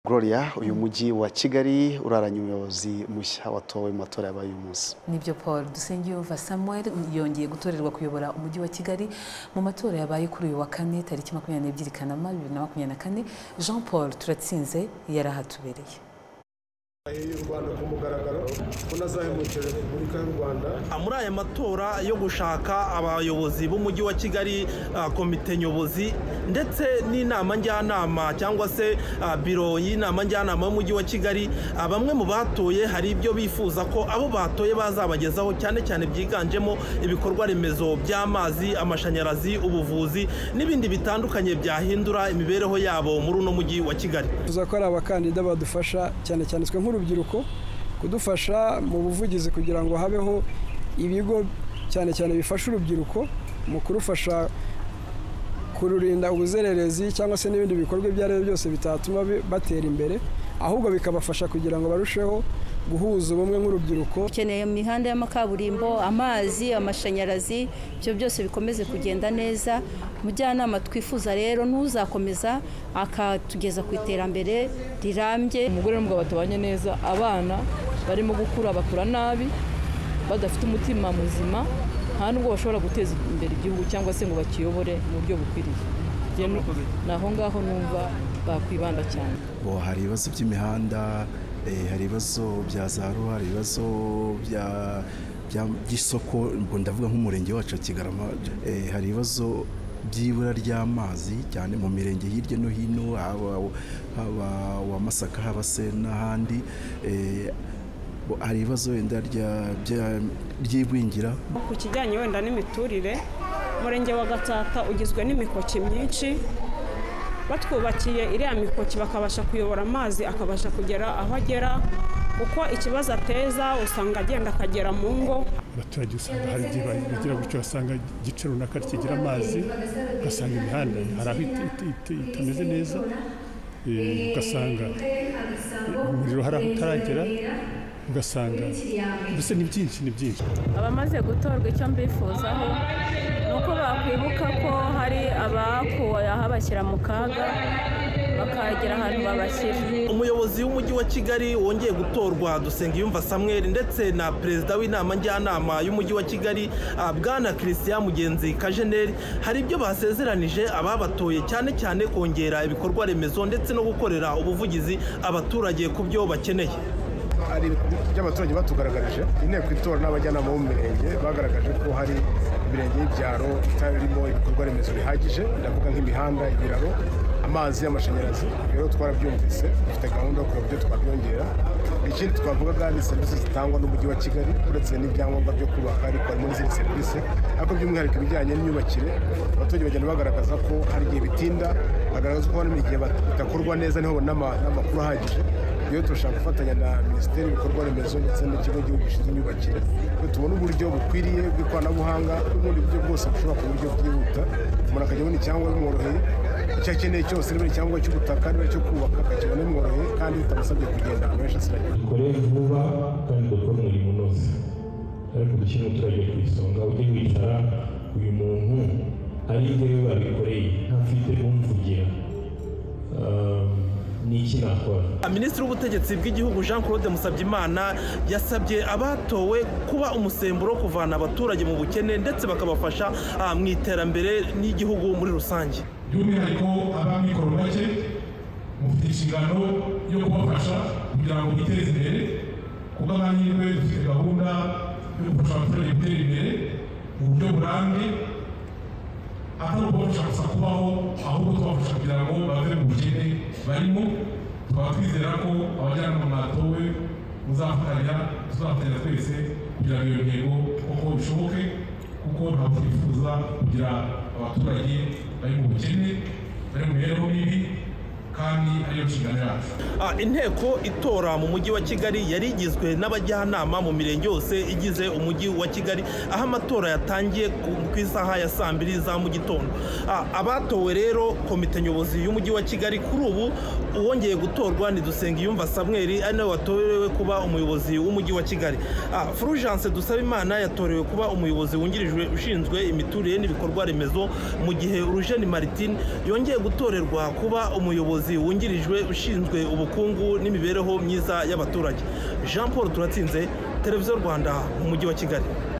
Gloria uyu mujyi wa kigali uraranye umuyobozi mushya watowe mu matora yabaye uyu munsi nibyo paul dusengiyumva samuel yongeye gutorerwa kuyobora umujyi wa kigali mu matora yabaye kuri uyu wa kane tariki makumyabiri n'ebyiri kanama bibiri na makumyabiri na kane jean paul turatsinze yari ahatubereye y'u rwanda ku mugaragaro ko nazahemukira repubulika y'u rwanda muri aya matora yo gushaka abayobozi b'umujyi wa kigali ah, komite nyobozi ndetse n'inama njyanama cyangwa se ah, biro y'inama njyanama y'umujyi wa kigali ah, bamwe mu batoye hari ibyo bifuza ko abo batoye bazabagezaho cyane cyane byiganjemo ibikorwa remezo by'amazi amashanyarazi ubuvuzi n'ibindi bitandukanye byahindura imibereho yabo muri uno mujyi wa kigali tuza ko ari abakandida badufasha cyane cyane twe nk'urubyiruko kudufasha mu buvugizi kugira ngo habeho ibigo cyane cyane bifasha urubyiruko mu kurufasha kururinda ubuzererezi cyangwa se n'ibindi bikorwa ibyo ari byo byose bitatuma bi- batera imbere ahubwo bikabafasha kugira ngo barusheho guhuza ubumwe nk'urubyiruko dukeneye mu mihanda y'amakaburimbo amazi amashanyarazi ibyo byose bikomeze kugenda neza umujyanama twifuza rero n'uzakomeza akatugeza ku iterambere rirambye umugore n'umugabo batabanye neza abana barimo gukura bakura nabi badafite umutima muzima nta nubwo bashobora guteza imbere igihugu cyangwa se ngo bakiyobore mu buryo bukwiriye Njye nu- ni aho ngaho numva bakwibanda cyane bo hari ibibazo by'imihanda eh, hari ibibazo bya za ruwa hari ibibazo bya- bya- by'isoko ubwo ndavuga nk'umurenge wacu wa kigarama eh, hari ibibazo by'ibura ry'amazi cyane mu mirenge hirya no hino haba haba wa masaka haba se n'ahandi eh, bo- hari ibibazo wenda rya- bya- ry'igwingira ku kijyanye wenda n'imiturire umurenge wa gatsata ugizwe n'imikoki myinshi batwubakiye iriya mikoki bakabasha kuyobora amazi akabasha kugera aho agera kuko ikibazo ateza usanga agenda akagera mu ngo abaturage usanga hari igihe bagira gutyo basanga igice runaka kigira amazi ugasanga imihanda hari aho it- it- it- itameze neza eh, ugasanga umuriro hari aho utaragera ugasanga mbese ni byinshi ni byinshi abamaze gutorwa icyo mbifuzaho ni uko bakwibuka ko hari abakuwe aho bashyira mu kaga bakagera ahantu babashyira umuyobozi w'umujyi wa kigali wongeye gutorwa dusengiyumva samweri ndetse na perezida w'inama njyanama y'umujyi wa kigali ah, bwana christian mugenzi kajeneri hari ibyo basezeranije ababatoye cyane cyane kongera ibikorwa remezo ndetse no gukorera ubuvugizi abaturage ku byo bakeneye hari ibyo abaturage batugaragarije inteko itora n'abajyanama bo mu mirenge bagaragaje ko hari imirenge y'ibyaro itarimo ibikorwa remezo bihagije ndavuga nk'imihanda ibiraro amazi y'amashanyarazi rero twarabyumvise dufite gahunda yo kureba uburyo twabyongera ikindi twavugaga ni serivisi zitangwa n'umujyi wa kigali uretse n'ibyangombwa byo kubaka ariko harimo n'izindi serivisi ariko by'umwihariko ibijyanye n'imyubakire abaturage bagenda bagaragaza ko hari igihe bitinda bagaragaza ko hari igihe bitakorwa neza niho babona ama- n'amakuru ahagije rero turashaka gufatanya na minisiteri y'ibikorwa remezo ndetse n'ikigo gihugu gishinzwe imyubakire ngo tubone uburyo bukwiriye bw'ikoranabuhanga n'ubundi buryo bwose bushobora ku buryo bwihuta umuntu akajya abona icyangombwa bimworoheye icyo akeneye cyose niba ari icyangombwa cy'ubutaka niba icyo kubaka akakibona bimworoheye kandi bitamusabye kugenda ahantu henshi asiragira dukore vuba kandi dukore umurimo unoze ariko dushyire umuturage ku isonga ujye wicara uyu muntu ari njyewe babikoreye ntafite umvugira ni iki nakora minisitiri w'ubutegetsi bw'igihugu jean claude musabyimana yasabye abatowe kuba umusemburo wo kuvana abaturage mu bukene ndetse bakabafasha ah, mu iterambere n'igihugu muri rusange by'umwihariko ab'amikoro make mufite inshingano yo kubafasha kugira ngo biteze imbere kuko amahirwe dufite gahunda yo gufasha abaturage gutera imbere mu buryo burambye atari ukubafasha gusa kubaho ahubwo tubafasha kugira ngo bave mu bukene barimo tukaba twizera ko abajyanama mwatowe muzafatanya tuzafatanya twese kugira ngo iyo ntego koko bishoboke kuko ntabwo twifuza kugira abaturage bari mu bukene bari mu mibereho mibi kandi ariyo nshingano yacu Ah, inteko itora mu mujyi wa kigali yari igizwe n'abajyanama mu mirenge yose igize umujyi wa kigali aho amatora yatangiye ku- ku isaha ya saa mbiri za mu gitondo Ah, abatowe rero komite nyobozi y'umujyi wa kigali kuri ubu uwongeye gutorwa ni dusengiyumva samweri ari nawe watorewe kuba umuyobozi w'umujyi wa kigali Ah, fulgence dusabimana yatorewe kuba umuyobozi wungirijwe ushinzwe imiturire n'ibikorwa remezo mu gihe urujeni martin yongeye gutorerwa kuba umuyobozi wungirijwe ushinzwe ubukungu n'imibereho myiza y'abaturage jean paul turatsinze televiziyo rwanda mu mujyi wa kigali